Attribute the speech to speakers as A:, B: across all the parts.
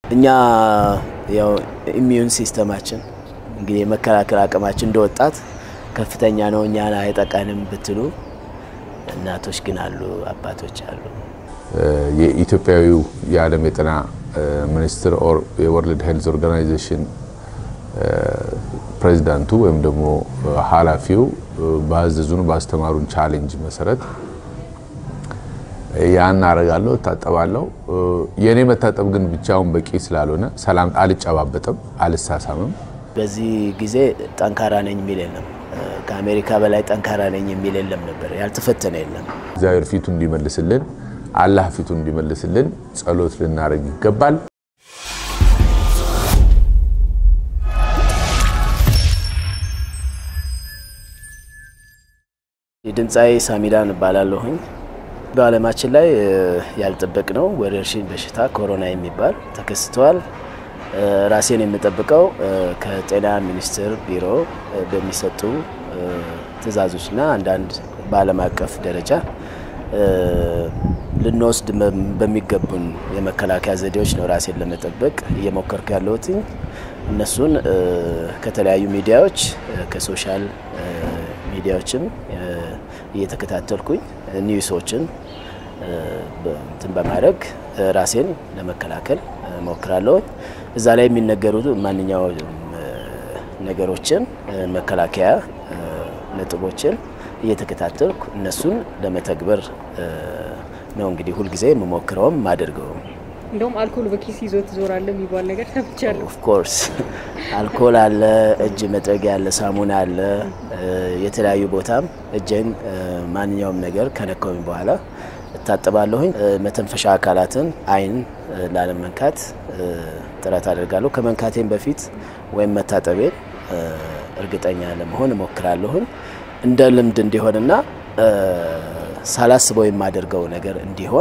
A: እኛ ያው ኢሚዩን ሲስተማችን እንግዲህ የመከላከል አቅማችን እንደ ወጣት ከፍተኛ ነው። እኛን አይጠቃንም ብትሉ እናቶች ግን አሉ፣ አባቶች አሉ።
B: የኢትዮጵያዊው የዓለም የጤና ሚኒስትር ኦር የወርልድ ሄልዝ ኦርጋናይዜሽን ፕሬዚዳንቱ ወይም ደግሞ ኃላፊው ባዘዙን ባስተማሩን ቻሌንጅ መሰረት ያን አረጋለሁ፣ እታጠባለሁ። የእኔ መታጠብ ግን ብቻውን በቂ ስላልሆነ ሰላም አልጨባበጥም፣ አልሳሳምም።
A: በዚህ ጊዜ ጠንካራ ነኝ የሚል የለም። ከአሜሪካ በላይ ጠንካራ ነኝ የሚል የለም ነበር። ያልተፈተነ የለም።
B: እግዚአብሔር ፊቱ እንዲመልስልን፣ አላህ ፊቱ እንዲመልስልን ጸሎት ልናደርግ ይገባል።
A: ድምፃዊ ሳሚዳን እባላለሁኝ። በዓለማችን ላይ ያልጠበቅነው ወረርሽኝ በሽታ ኮሮና የሚባል ተከስተዋል። ራሴን የምጠብቀው ከጤና ሚኒስቴር ቢሮ በሚሰጡ ትዕዛዞችና አንዳንድ በዓለም አቀፍ ደረጃ ልንወስድ በሚገቡን የመከላከያ ዘዴዎች ነው ራሴን ለመጠበቅ እየሞከርኩ ያለሁት። እነሱን ከተለያዩ ሚዲያዎች ከሶሻል ሚዲያዎችም እየተከታተልኩኝ ኒውሶችን እንትን በማድረግ ራሴን ለመከላከል ሞክራለሁ። እዛ ላይ የሚነገሩ ማንኛውም ነገሮችን መከላከያ ነጥቦችን እየተከታተልኩ እነሱን ለመተግበር ነው እንግዲህ ሁልጊዜ የምሞክረውም ማደርገው።
C: እንደውም አልኮል በኪስ ይዞ ትዞራለህ የሚባል ነገር ሰምቻለሁ።
A: ኦፍኮርስ አልኮል አለ፣ እጅ መጥረጊያ አለ፣ ሳሙና አለ። የተለያዩ ቦታም እጄን ማንኛውም ነገር ከነካውኝ በኋላ እታጠባለሁኝ። መተንፈሻ አካላትን አይን ላለመንካት ጥረት አደርጋለሁ። ከመንካቴም በፊት ወይም መታጠቤን እርግጠኛ ለመሆን እሞክራለሁኝ። እንደ ልምድ እንዲሆንና ሳላስበው የማደርገው ነገር እንዲሆን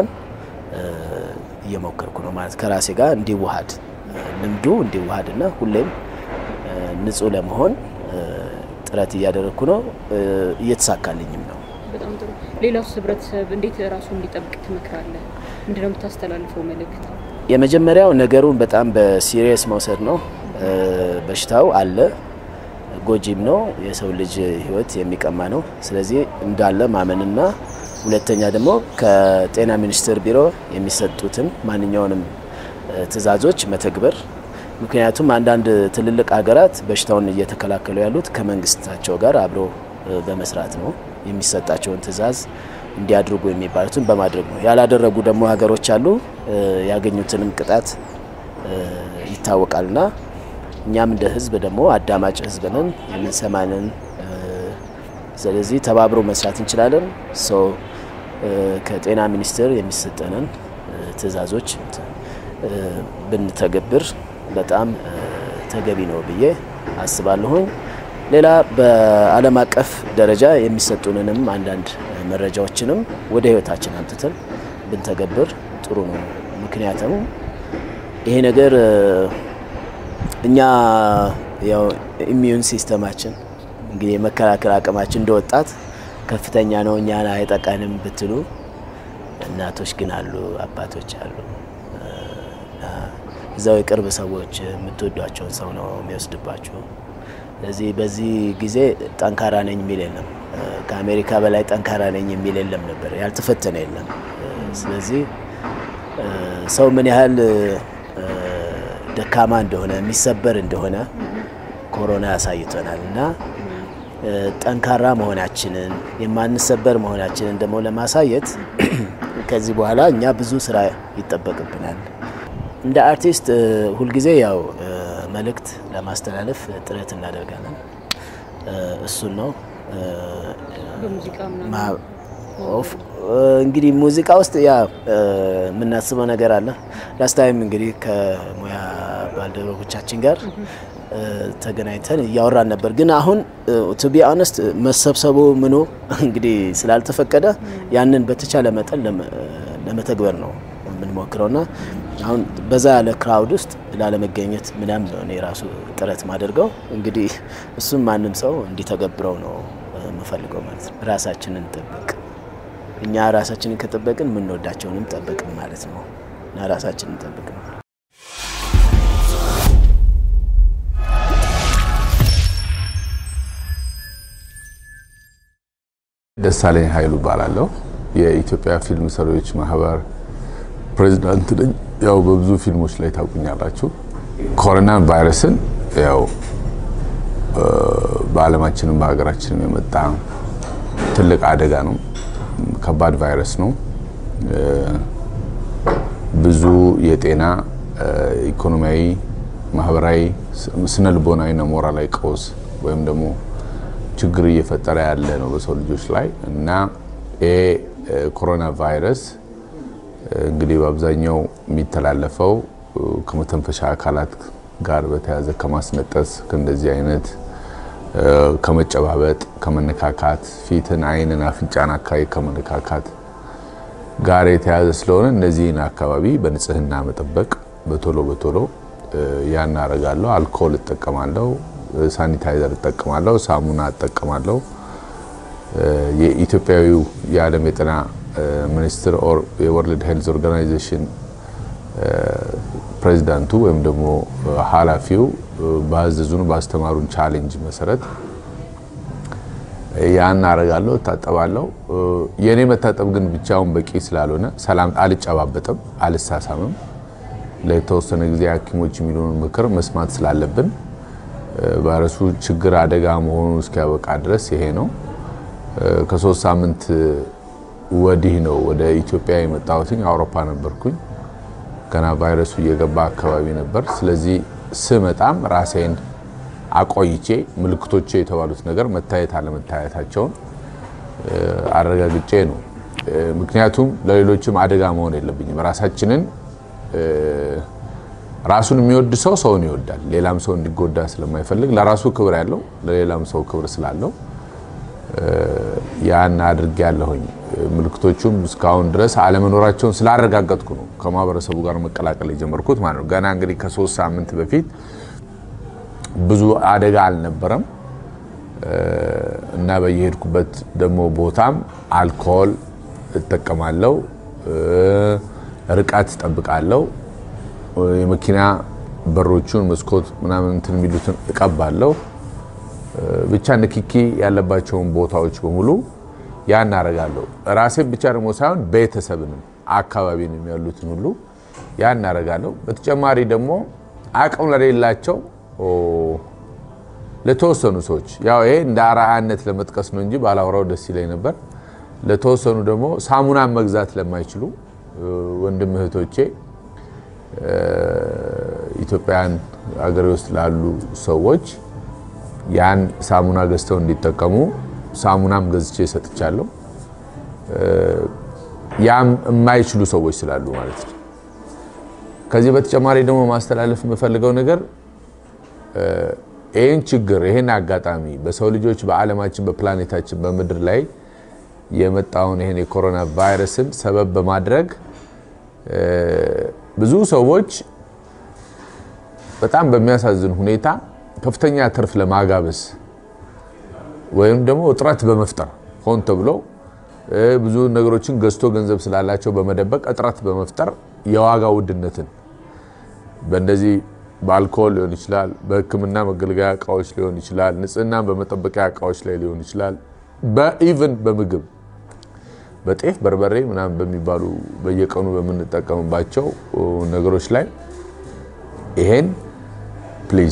A: እየሞከርኩ ነው ማለት ከራሴ ጋር እንዲዋሃድ ልምዱ እንዲዋሃድና ሁሌም ንጹህ ለመሆን ጥረት እያደረግኩ ነው። እየተሳካልኝም ነው።
C: በጣም ጥሩ። ሌላውስ ህብረተሰብ እንዴት ራሱን እንዲጠብቅ ትመክራለህ? ምንድነው የምታስተላልፈው መልእክት?
A: የመጀመሪያው ነገሩን በጣም በሲሪየስ መውሰድ ነው። በሽታው አለ፣ ጎጂም ነው፣ የሰው ልጅ ህይወት የሚቀማ ነው። ስለዚህ እንዳለ ማመንና ሁለተኛ ደግሞ ከጤና ሚኒስቴር ቢሮ የሚሰጡትን ማንኛውንም ትዕዛዞች መተግበር። ምክንያቱም አንዳንድ ትልልቅ ሀገራት በሽታውን እየተከላከሉ ያሉት ከመንግስታቸው ጋር አብሮ በመስራት ነው። የሚሰጣቸውን ትዕዛዝ እንዲያድርጉ የሚባሉትን በማድረግ ነው። ያላደረጉ ደግሞ ሀገሮች አሉ። ያገኙትንም ቅጣት ይታወቃልና እኛም እንደ ህዝብ ደግሞ አዳማጭ ህዝብ ነን፣ የምንሰማንን ስለዚህ ተባብሮ መስራት እንችላለን። ሰው ከጤና ሚኒስቴር የሚሰጠንን ትዕዛዞች ብንተገብር በጣም ተገቢ ነው ብዬ አስባለሁኝ። ሌላ በዓለም አቀፍ ደረጃ የሚሰጡንንም አንዳንድ መረጃዎችንም ወደ ህይወታችን አምጥተን ብንተገብር ጥሩ ነው። ምክንያቱም ይሄ ነገር እኛ ያው ኢሚዩን ሲስተማችን እንግዲህ የመከላከል አቅማችን እንደ ወጣት ከፍተኛ ነው። እኛን አይጠቃንም ብትሉ እናቶች ግን አሉ፣ አባቶች አሉ። እዛው የቅርብ ሰዎች የምትወዷቸውን ሰው ነው የሚወስድባችሁ። ስለዚህ በዚህ ጊዜ ጠንካራ ነኝ የሚል የለም። ከአሜሪካ በላይ ጠንካራ ነኝ የሚል የለም ነበር፣ ያልተፈተነ የለም። ስለዚህ ሰው ምን ያህል ደካማ እንደሆነ የሚሰበር እንደሆነ ኮሮና ያሳይቶናል እና ጠንካራ መሆናችንን የማንሰበር መሆናችንን ደግሞ ለማሳየት ከዚህ በኋላ እኛ ብዙ ስራ ይጠበቅብናል። እንደ አርቲስት ሁልጊዜ ያው መልእክት ለማስተላለፍ ጥረት እናደርጋለን። እሱን ነው
C: በሙዚቃ ምናምን
A: እንግዲህ ሙዚቃ ውስጥ ያ የምናስበው ነገር አለ። ላስታይም እንግዲህ ከሙያ ባልደረቦቻችን ጋር ተገናኝተን እያወራን ነበር። ግን አሁን ቱ ቢ ኦነስት መሰብሰቡ ምኑ እንግዲህ ስላልተፈቀደ ያንን በተቻለ መጠን ለመተግበር ነው የምንሞክረውና አሁን በዛ ያለ ክራውድ ውስጥ ላለመገኘት ምናም ነው እኔ ራሱ ጥረት ማደርገው። እንግዲህ እሱም ማንም ሰው እንዲተገብረው ነው የምፈልገው ማለት ነው። ራሳችንን እንጠብቅ። እኛ ራሳችንን ከጠበቅን የምንወዳቸውንም ጠበቅን ማለት ነው እና ራሳችንን እንጠብቅ ነው።
B: ደሳለኝ ኃይሉ እባላለሁ። የኢትዮጵያ ፊልም ሰሪዎች ማህበር ፕሬዚዳንት ነኝ። ያው በብዙ ፊልሞች ላይ ታውቁኛላችሁ። ኮሮና ቫይረስን ያው በዓለማችንም በሀገራችንም የመጣ ትልቅ አደጋ ነው። ከባድ ቫይረስ ነው። ብዙ የጤና ኢኮኖሚያዊ፣ ማህበራዊ፣ ስነ ልቦናዊና ሞራላዊ ቀውስ ወይም ደግሞ ችግር እየፈጠረ ያለ ነው በሰው ልጆች ላይ እና ይሄ ኮሮና ቫይረስ እንግዲህ በአብዛኛው የሚተላለፈው ከመተንፈሻ አካላት ጋር በተያያዘ ከማስነጠስ ከእንደዚህ አይነት ከመጨባበጥ፣ ከመነካካት ፊትን፣ ዓይንን፣ አፍንጫን አካባቢ ከመነካካት ጋር የተያያዘ ስለሆነ እነዚህን አካባቢ በንጽህና መጠበቅ በቶሎ በቶሎ ያን አደርጋለሁ። አልኮል እጠቀማለሁ፣ ሳኒታይዘር እጠቀማለሁ፣ ሳሙና እጠቀማለሁ። የኢትዮጵያዊው የዓለም የጤና ሚኒስትር የወርልድ ሄልዝ ኦርጋናይዜሽን ፕሬዚዳንቱ ወይም ደግሞ ኃላፊው ባዘዙን ባስተማሩን ቻሌንጅ መሰረት ያን አረጋለሁ፣ እታጠባለሁ። የእኔ መታጠብ ግን ብቻውን በቂ ስላልሆነ ሰላም አልጨባበጥም፣ አልሳሳምም። ለተወሰነ ጊዜ ሐኪሞች የሚሉን ምክር መስማት ስላለብን ቫይረሱ ችግር አደጋ መሆኑ እስኪያበቃ ድረስ ይሄ ነው። ከሶስት ሳምንት ወዲህ ነው ወደ ኢትዮጵያ የመጣሁትኝ። አውሮፓ ነበርኩኝ። ገና ቫይረሱ እየገባ አካባቢ ነበር። ስለዚህ ስመጣም ራሴን አቆይቼ ምልክቶቼ የተባሉት ነገር መታየት አለመታየታቸውን አረጋግጬ ነው። ምክንያቱም ለሌሎችም አደጋ መሆን የለብኝም። ራሳችንን ራሱን የሚወድ ሰው ሰውን ይወዳል። ሌላም ሰው እንዲጎዳ ስለማይፈልግ ለራሱ ክብር ያለው ለሌላም ሰው ክብር ስላለው ያን አድርጌ ያለሁኝ። ምልክቶቹም እስካሁን ድረስ አለመኖራቸውን ስላረጋገጥኩ ነው ከማህበረሰቡ ጋር መቀላቀል የጀመርኩት ማለት ነው። ገና እንግዲህ ከሶስት ሳምንት በፊት ብዙ አደጋ አልነበረም እና በየሄድኩበት ደግሞ ቦታም አልኮል እጠቀማለሁ፣ ርቀት እጠብቃለሁ፣ የመኪና በሮቹን መስኮት ምናምን እንትን የሚሉትን እቀባለሁ። ብቻ ንክኪ ያለባቸውን ቦታዎች በሙሉ ያን አደርጋለሁ። ራሴን ብቻ ደግሞ ሳይሆን ቤተሰብንም አካባቢንም ያሉትን ሁሉ ያን አደርጋለሁ። በተጨማሪ ደግሞ አቅም ለሌላቸው ለተወሰኑ ሰዎች ያው ይሄ እንደ አርአያነት ለመጥቀስ ነው እንጂ ባላወራው ደስ ይለኝ ነበር። ለተወሰኑ ደግሞ ሳሙናን መግዛት ለማይችሉ ወንድም እህቶቼ ኢትዮጵያን አገሬ ውስጥ ላሉ ሰዎች ያን ሳሙና ገዝተው እንዲጠቀሙ ሳሙናም ገዝቼ ሰጥቻለሁ። ያም የማይችሉ ሰዎች ስላሉ ማለት ነው። ከዚህ በተጨማሪ ደግሞ ማስተላለፍ የምፈልገው ነገር ይህን ችግር ይህን አጋጣሚ በሰው ልጆች በዓለማችን በፕላኔታችን በምድር ላይ የመጣውን ይህን የኮሮና ቫይረስን ሰበብ በማድረግ ብዙ ሰዎች በጣም በሚያሳዝን ሁኔታ ከፍተኛ ትርፍ ለማጋበስ ወይም ደግሞ እጥረት በመፍጠር ሆን ተብሎ ብዙ ነገሮችን ገዝቶ ገንዘብ ስላላቸው በመደበቅ እጥረት በመፍጠር የዋጋ ውድነትን በእንደዚህ በአልኮል ሊሆን ይችላል፣ በሕክምና መገልገያ እቃዎች ሊሆን ይችላል፣ ንጽህናን በመጠበቂያ እቃዎች ላይ ሊሆን ይችላል፣ በኢቭን በምግብ በጤፍ በርበሬ ምናምን በሚባሉ በየቀኑ በምንጠቀምባቸው ነገሮች ላይ ይሄን ፕሊዝ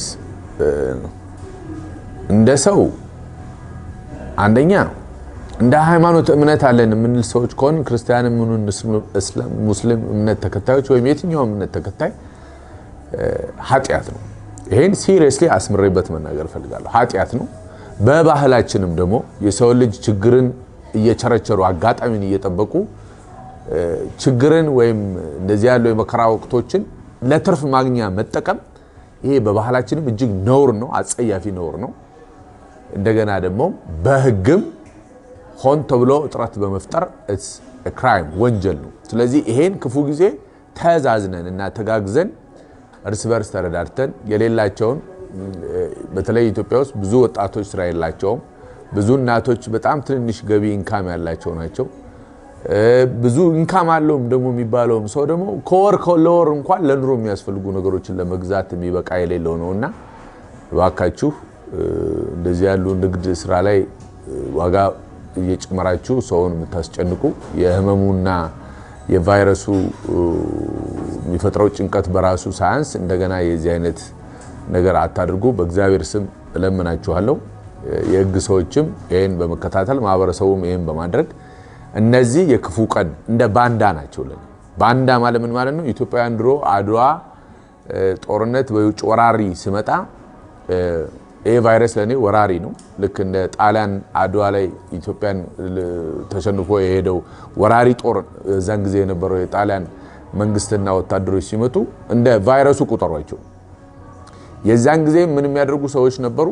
B: እንደ ሰው አንደኛ እንደ ሃይማኖት እምነት አለን የምንል ሰዎች ከሆን ክርስቲያን ሙስሊም እምነት ተከታዮች ወይም የትኛውም እምነት ተከታይ ኃጢአት ነው። ይሄን ሲሪየስሊ አስምሬበት መናገር እፈልጋለሁ። ኃጢአት ነው። በባህላችንም ደግሞ የሰው ልጅ ችግርን እየቸረቸሩ አጋጣሚን እየጠበቁ ችግርን ወይም እንደዚህ ያለው የመከራ ወቅቶችን ለትርፍ ማግኛ መጠቀም ይሄ በባህላችንም እጅግ ነውር ነው፣ አጸያፊ ነውር ነው። እንደገና ደግሞ በሕግም ሆን ተብሎ እጥረት በመፍጠር ክራይም ወንጀል ነው። ስለዚህ ይሄን ክፉ ጊዜ ተዛዝነን እና ተጋግዘን እርስ በርስ ተረዳድተን የሌላቸውን በተለይ ኢትዮጵያ ውስጥ ብዙ ወጣቶች ስራ የላቸውም። ብዙ እናቶች በጣም ትንንሽ ገቢ ኢንካም ያላቸው ናቸው። ብዙ ኢንካም አለውም ደግሞ የሚባለውም ሰው ደግሞ ከወር ለወር እንኳን ለኑሮ የሚያስፈልጉ ነገሮችን ለመግዛት የሚበቃ የሌለው ነው እና እባካችሁ እንደዚህ ያሉ ንግድ ስራ ላይ ዋጋ እየጨመራችሁ ሰውን የምታስጨንቁ የህመሙና የቫይረሱ የሚፈጥረው ጭንቀት በራሱ ሳያንስ እንደገና የዚህ አይነት ነገር አታድርጉ። በእግዚአብሔር ስም እለምናችኋለሁ። የህግ ሰዎችም ይህን በመከታተል ማህበረሰቡም ይህን በማድረግ እነዚህ የክፉ ቀን እንደ ባንዳ ናቸው። ለን ባንዳ ማለት ምን ማለት ነው? ኢትዮጵያውያን ድሮ አድዋ ጦርነት በውጭ ወራሪ ሲመጣ ይህ ቫይረስ ለእኔ ወራሪ ነው። ልክ እንደ ጣሊያን አድዋ ላይ ኢትዮጵያን ተሸንፎ የሄደው ወራሪ ጦር እዛን ጊዜ የነበረው የጣሊያን መንግስትና ወታደሮች ሲመጡ እንደ ቫይረሱ ቁጠሯቸው። የዛን ጊዜ ምን የሚያደርጉ ሰዎች ነበሩ?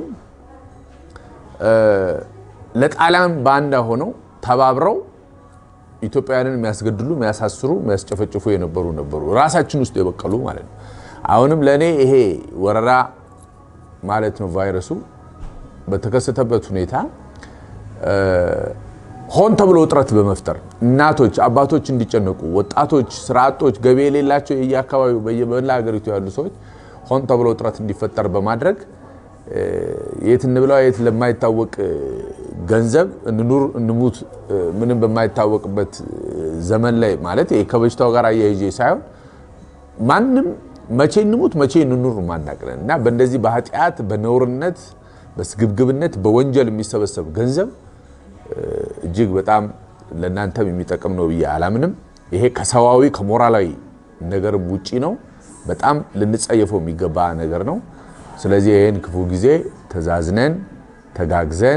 B: ለጣሊያን ባንዳ ሆነው ተባብረው ኢትዮጵያውያንን የሚያስገድሉ፣ የሚያሳስሩ፣ የሚያስጨፈጭፉ የነበሩ ነበሩ። ራሳችን ውስጥ የበቀሉ ማለት ነው። አሁንም ለእኔ ይሄ ወረራ ማለት ነው ቫይረሱ በተከሰተበት ሁኔታ ሆን ተብሎ ውጥረት በመፍጠር እናቶች፣ አባቶች እንዲጨነቁ፣ ወጣቶች፣ ስራ አጦች፣ ገቢ የሌላቸው የየአካባቢው በየመላ ሀገሪቱ ያሉ ሰዎች ሆን ተብሎ ውጥረት እንዲፈጠር በማድረግ የት እንብላ የት ለማይታወቅ ገንዘብ እንኑር እንሙት ምንም በማይታወቅበት ዘመን ላይ ማለት ከበሽታው ጋር አያይዤ ሳይሆን ማንም መቼ እንሙት መቼ እንኑር ማናቅለን እና በእንደዚህ በኃጢአት በነውርነት በስግብግብነት በወንጀል የሚሰበሰብ ገንዘብ እጅግ በጣም ለእናንተም የሚጠቅም ነው ብዬ አላምንም። ይሄ ከሰዋዊ ከሞራላዊ ነገርም ውጪ ነው። በጣም ልንጸየፈው የሚገባ ነገር ነው። ስለዚህ ይህን ክፉ ጊዜ ተዛዝነን ተጋግዘን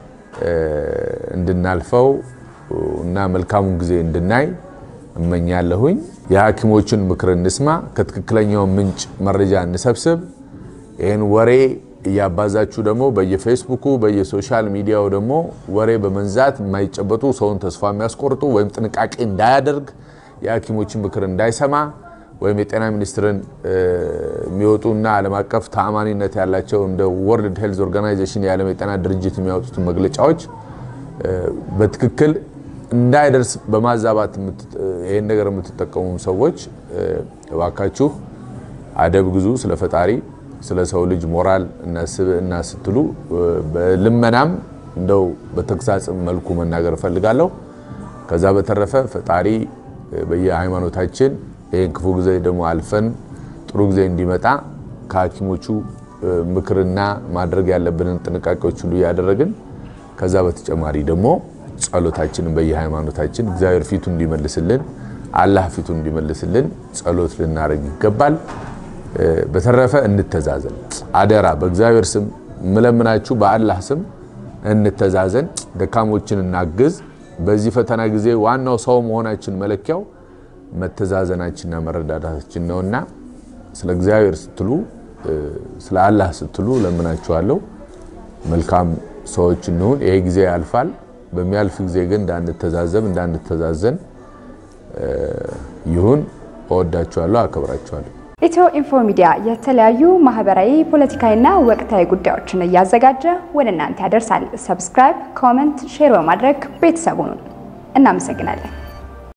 B: እንድናልፈው እና መልካሙን ጊዜ እንድናይ እመኛለሁኝ። የሐኪሞችን ምክር እንስማ፣ ከትክክለኛው ምንጭ መረጃ እንሰብስብ። ይህን ወሬ እያባዛችሁ ደግሞ በየፌስቡኩ በየሶሻል ሚዲያው ደግሞ ወሬ በመንዛት የማይጨበጡ ሰውን ተስፋ የሚያስቆርጡ ወይም ጥንቃቄ እንዳያደርግ የሐኪሞችን ምክር እንዳይሰማ ወይም የጤና ሚኒስቴርን የሚወጡና ዓለም አቀፍ ተአማኒነት ያላቸው እንደ ወርልድ ሄልዝ ኦርጋናይዜሽን የዓለም የጤና ድርጅት የሚያወጡትን መግለጫዎች በትክክል እንዳይደርስ በማዛባት ይህን ነገር የምትጠቀሙ ሰዎች እባካችሁ አደብ ግዙ። ስለ ፈጣሪ ስለ ሰው ልጅ ሞራል እና ስብዕና ስትሉ በልመናም እንደው በተግሳጽም መልኩ መናገር እፈልጋለሁ። ከዛ በተረፈ ፈጣሪ በየሃይማኖታችን ይህን ክፉ ጊዜ ደግሞ አልፈን ጥሩ ጊዜ እንዲመጣ ከሐኪሞቹ ምክርና ማድረግ ያለብንን ጥንቃቄዎች ሁሉ እያደረግን ከዛ በተጨማሪ ደግሞ ጸሎታችንን በየሃይማኖታችን እግዚአብሔር ፊቱ እንዲመልስልን አላህ ፊቱ እንዲመልስልን ጸሎት ልናደርግ ይገባል። በተረፈ እንተዛዘን፣ አደራ በእግዚአብሔር ስም ምለምናችሁ፣ በአላህ ስም እንተዛዘን፣ ደካሞችን እናግዝ። በዚህ ፈተና ጊዜ ዋናው ሰው መሆናችን መለኪያው መተዛዘናችንና መረዳዳታችን ነውና ስለ እግዚአብሔር ስትሉ ስለ አላህ ስትሉ ለምናችኋለሁ። መልካም ሰዎች እንሁን። ይሄ ጊዜ ያልፋል። በሚያልፍ ጊዜ ግን እንዳንተዛዘብ እንዳንተዛዘን ይሁን። እወዳችኋለሁ፣ አከብራችኋለሁ።
D: ኢትዮ ኢንፎ ሚዲያ የተለያዩ ማህበራዊ፣ ፖለቲካዊና ወቅታዊ ጉዳዮችን እያዘጋጀ ወደ እናንተ ያደርሳል። ሰብስክራይብ፣ ኮመንት፣ ሼር በማድረግ ቤተሰቡን እናመሰግናለን።